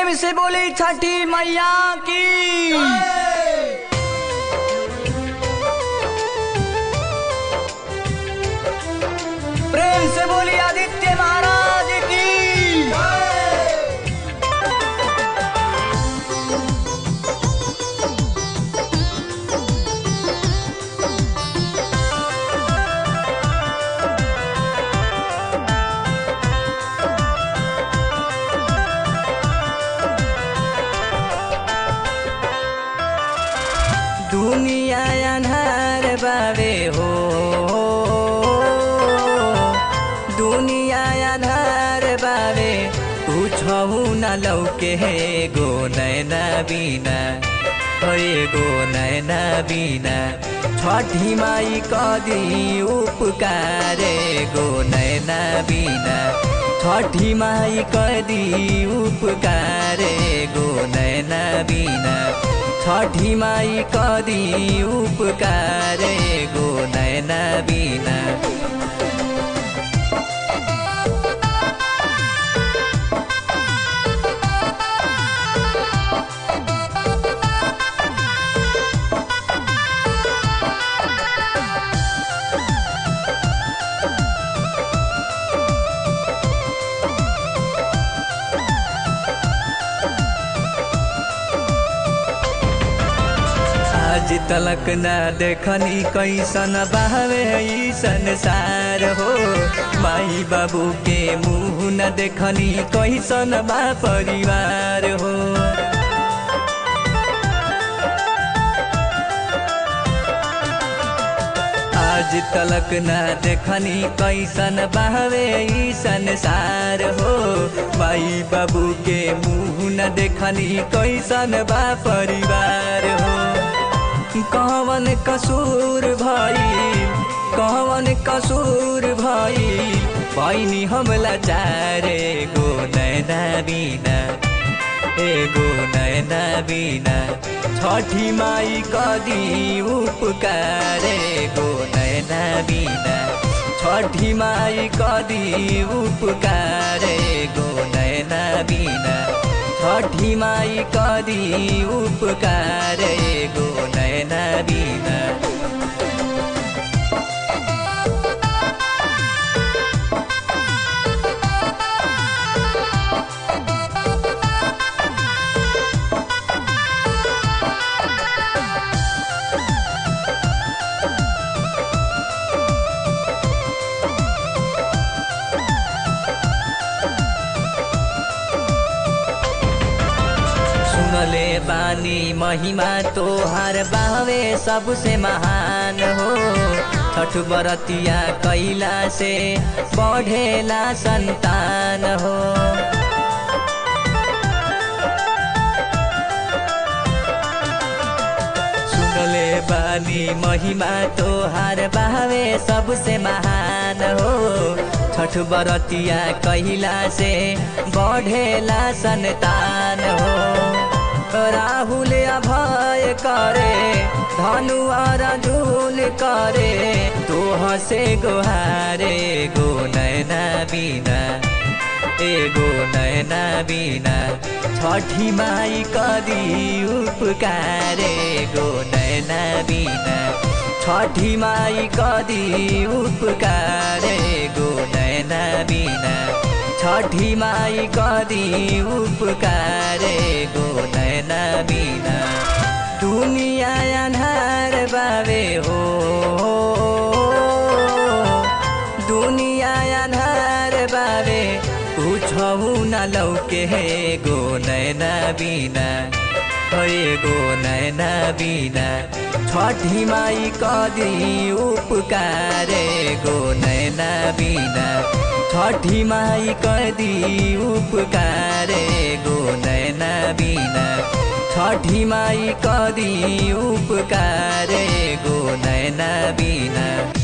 प्रेम से बोली छठी मैया की प्रेम से बोली आदित्य महाराज की दुनिया अन्हार बाबे हो दुनिया अन्हार बाबे पूछौ न लौके हे गो नैना बिना हे गो नैना बिना छठी माई कदी उपकारे गो नैना बिना छठी माई कदी उपकारे गो नैना बिना छठी माई कदी उपकारे गो नैना बिना आज तलक न देखनी कैसन बहवे ई संसार हो माई बाबू के मुँह न देखनी कैसन बा परिवार हो आज तलक न देखनी कैसन बहवे ई संसार हो माई बाबू के मुँह न देखनी कैसन बा परिवार हो कवन कसूर भाई कवन कसूर भाई पैनी हमला चारे गो नैना बिना एगो नैना बिना छठी माई कदी उपकारे गो नैना बिना छठी माई कदी उपकारे गो नैना बिना छठी माई कदी उपकारे गो नैना बिना सुनले बानी महिमा तोहार बावे सबसे महान हो छठ बरतिया कैला से बढ़ेला संतान हो सुनले बानी महिमा तोहार बावे सबसे महान हो छठ बरतिया कैला से बढ़ेला संतान हो राहुल अभय करे धनु अर्जुन करे तो हसे गोहारे गो नैना बिना एगो नैना बिना छठी माई कदी उपकारे गो नैना बिना छठी माई कदी उपकारे गो नैना बिना छठी माई कदी उपकारे गो नैना बिना दुनिया अन्हार बाबे हो दुनिया अन्हार बाबे पूछौ न लौके हे गो नैना बिना हे गो नैना बिना छठी माई कदी उपकारे गो नैना बिना छठी माई कदी उपकारे गो नैना बिना छठी माई कदी उपकारे गो नैना बिना